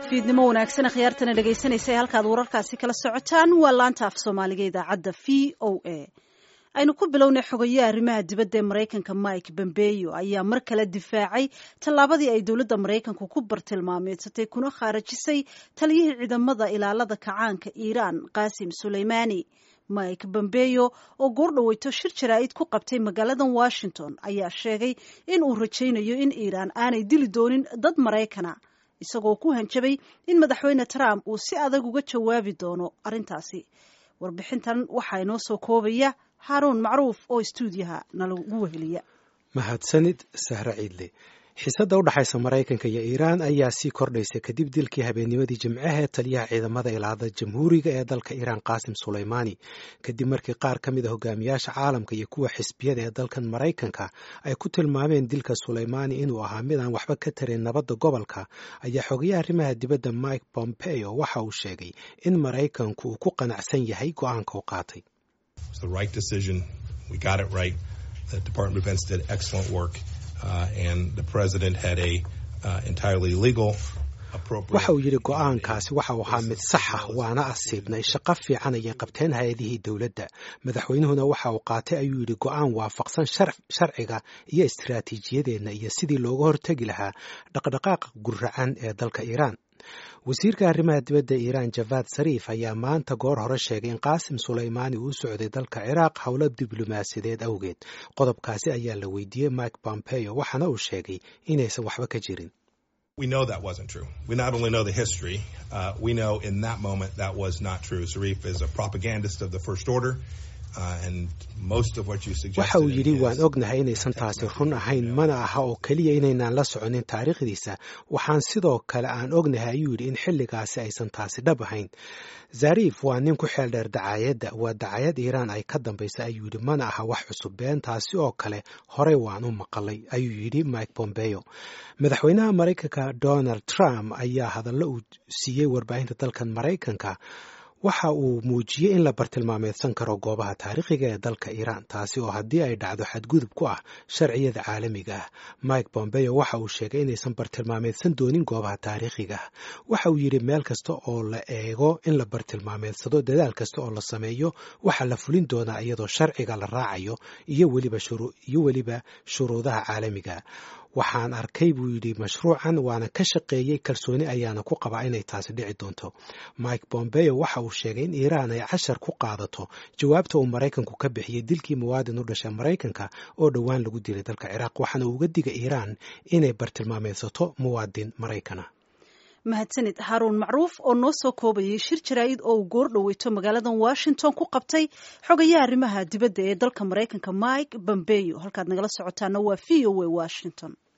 fiidnimo wanaagsan akhyaartana dhegaysanaysa halkaad wararkaasi kala socotaan waa laanta af soomaaliga idaacadda v o a aynu ku bilownay xogaye arrimaha dibadda ee maraykanka mike bombeyo ayaa mar kale difaacay tallaabadii ay dowladda maraykanku ku bartilmaameedsatay kuna khaarajisay taliyihii ciidamada ilaalada kacaanka iiraan qaasim suleymaani mike bombeyo oo goordhaweyto shir jaraa'id ku qabtay magaaladan washington ayaa sheegay in uu rajaynayo in iiraan aanay dili doonin dad maraykana isagoo ku hanjabay in madaxweyne trump uu si adag uga jawaabi doono arrintaasi warbixintan waxaa inoo soo koobaya haaruun macruuf oo istuudiyaha nalagu weheliya mahadsanid sahre ciidle xiisadda u dhexaysa maraykanka iyo iiraan ayaa sii kordhaysa kadib dilkii habeennimadii jimcaha ee taliyaha ciidamada ilaada jamhuuriga ee dalka iiraan qaasim suleymaani kadib markii qaar ka mid a hogaamiyaasha caalamka iyo kuwa xisbiyada ee dalkan maraykanka ay ku tilmaameen dilka suleymaani inuu ahaa mid aan waxba ka tarin nabadda gobolka ayaa xogayaha arrimaha dibadda mike pompeo waxa uu sheegay in maraykanku uu ku qanacsan yahay go-aanka u qaatay waxa uu yidhi go-aankaasi waxa uu ahaa mid sax ah waana asiibnay shaqo fiican ayay qabteen hay-adihii dowladda madaxweynuhuna waxa uu qaatay ayuu yidhi go-aan waafaqsan sharciga iyo istiraatiijiyadeenna iyo sidii looga hortegi lahaa dhaqdhaqaaqa guracan ee dalka iiraan wasiirka arrimaha dibadda iiraan javad sariif ayaa maanta goor hore sheegay in qaasim suleymaani uu socday dalka ciraaq howlo diblomaasiyadeed awgeed qodobkaasi ayaa la weydiiyey mike pompeo waxaana uu sheegay inaysan waxba ka jirin We know that wasn't true. We not only know the history, uh, we know in that moment that was not true. Zarif is a propagandist of the First Order. waxa uu yidhi waan ognahay inaysan taasi run ahayn mana aha oo keliya inaynaan la soconin taariikhdiisa waxaan sidoo kale aan ognahay ayuu yidhi in xilligaasi aysan taasi dhab ahayn zarif waa nin ku xeel dheer dacaayadda waa dacaayad iiraan ay ka dambaysa ayuu yidhi mana aha wax cusub been taasi oo kale horey waan u maqalay ayuu yidhi mike pompeo madaxweynaha maraykanka donald trump ayaa hadallo uu siiyey warbaahinta dalkan maraykanka waxa uu muujiyey in la bartilmaameedsan karo goobaha taariikhiga ee dalka iiraan taasi oo haddii ay dhacdo xadgudub ku ah sharciyada caalamiga ah mike bombeo waxa uu sheegay inaysan bartilmaameedsan doonin goobaha taariikhiga ah waxa uu yidhi meel kasta oo la eego in la bartilmaameedsado dadaal kasta oo la sameeyo waxaa la fulin doonaa iyadoo sharciga la raacayo iyo weliba shuruudaha caalamiga waxaan arkay buu yidhi mashruucan waana ka shaqeeyey kalsooni ayaana ku qabaa inay taasi dhici doonto mike bombeo waxa uu sheegay in iiraan ay cashar ku qaadato jawaabta uu maraykanku ka bixiyey dilkii muwaadin u dhashay maraykanka oo dhowaan lagu dilay dalka ciraaq waxaana uga digay iiraan inay bartilmaameedsato muwaadin maraykana mahadsanid haaruun macruuf oo noo soo koobayay shir jaraa'id oo uu goor dhaweyto magaaladan washington ku qabtay xogayaha arrimaha dibadda ee dalka maraykanka mike bombeyo halkaad nagala socotaana waa v o a washington